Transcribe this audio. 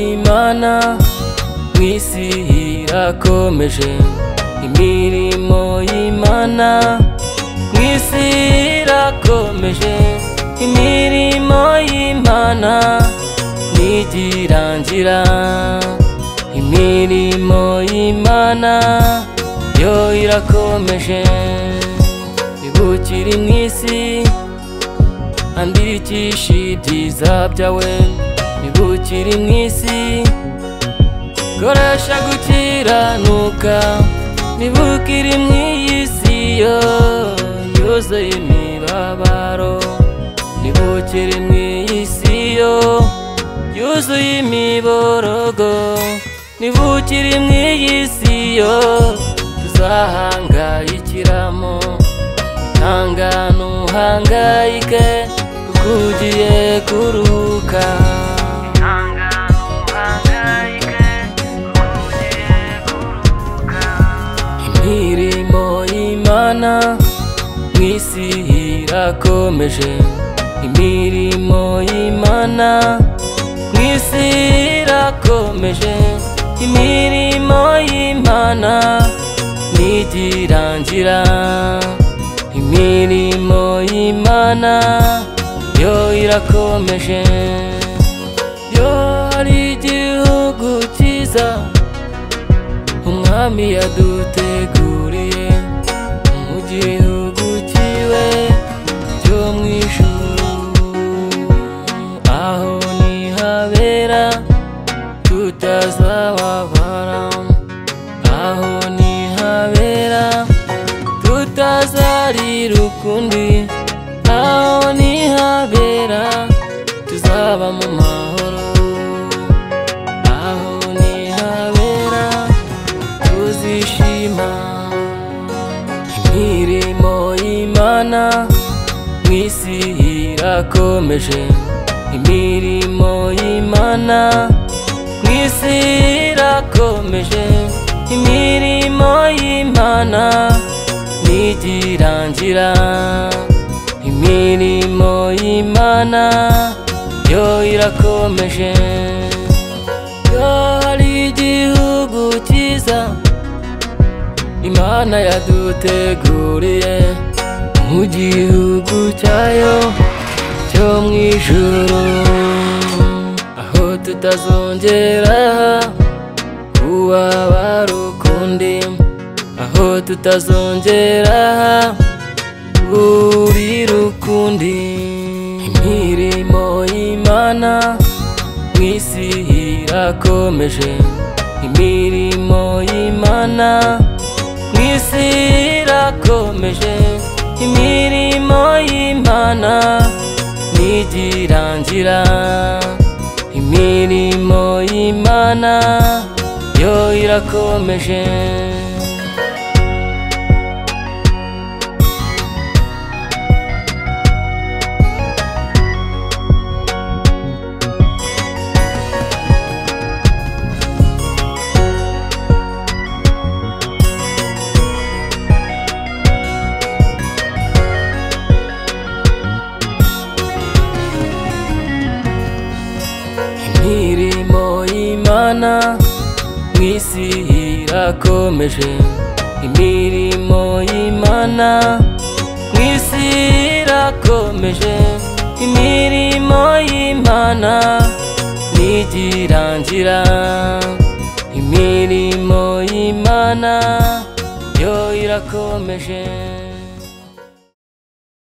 Imana mu isi irakomeje imirimo y'Imana mu isi irakomeje imirimo y'Imana ntigirangira imirimo y'Imana yo irakomeje ibukiri mu isi andikisha ibyiza byawe ntibukiri mu isi koresha gukiranuka ntibukiri mu iyi si yo yuzuye imibabaro ntibukiri mu iyi si yo yuzuye imiborogo ntibukiri mu iyi si yo tuzahangayikiramo ihangane uhangayike kuko ugiye kuruhuka imirimo y'imana mu isi irakomeje imirimo y'imana mu isi irakomeje imirimo y'imana ntigirangira imirimo y'imana yo irakomeje yo hari igihugu cyiza umwami yaduteguriye mu gihugu cyiwe cyo mu ijuru aho nihabera tutazababara aho nihabera tutazarira ukundi aho nihabera tuzaba mu mahoro aho nihabera tuzishima imirimo y'imana mu isi irakomeje imirimo y'imana mu isi irakomeje imirimo y'imana ntigirangira imirimo y'imana yo irakomeje yo hari igihugu cyiza imana yaduteguriye mu gihugu cyayo cyo mu ijuru aho tutazongera kubabara ukundi aho tutazongera burira ukundi imirimo y'imana mu isi irakomeje imirimo y'imana mu isi irakomeje imirimo y'imana ntigirangira imirimo y'imana yo irakomeje imirimo y'imana mu isi irakomeje imirimo y'imana mu isi irakomeje imirimo y'imana ntigirangira imirimo y'imana yo irakomeje